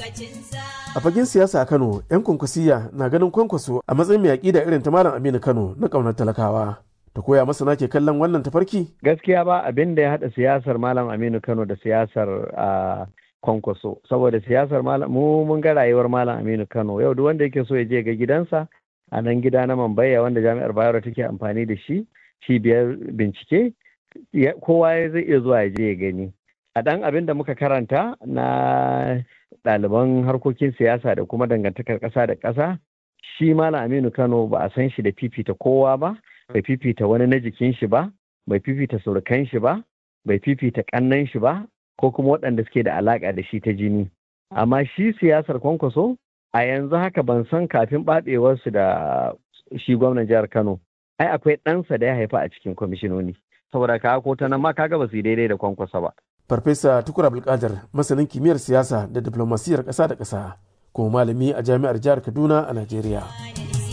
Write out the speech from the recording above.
A fagen siyasa a Kano, 'yan kwankwasiya na ganin kwankwaso a matsayin mai aƙida irin ta Malam Aminu Kano na ƙaunar talakawa. Ta koya masana ke kallon wannan tafarki? Gaskiya ba abin da ya haɗa siyasar Malam Aminu Kano da siyasar a kwankwaso. Saboda siyasar Malam mu mun ga rayuwar Malam Aminu Kano yau duk wanda yake so ya je ga gidansa a nan gida na Mambaya wanda Jami'ar Bayero take amfani da shi cibiyar bincike kowa zai iya zuwa ya je ya gani. A ɗan abin da muka karanta na ɗaliban harkokin siyasa da kuma dangantakar ƙasa da ƙasa shi malam aminu kano ba a san shi da fifita kowa ba bai fifita wani na jikin shi ba bai fifita surukan shi ba bai fifita ƙannan shi ba ko kuma waɗanda suke da alaƙa da shi ta jini amma shi siyasar kwankwaso a yanzu haka ban san kafin ɓaɗewarsu da shi gwamnan jihar kano ai akwai ɗansa da ya haifa a cikin kwamishinoni saboda ka ko ta nan ma kaga ba su yi daidai da kwankwasa ba Farfesa Tukur Abdulkadir masanin kimiyyar siyasa da diplomasiyar ƙasa da ƙasa kuma malami a jami'ar jihar Kaduna a Najeriya.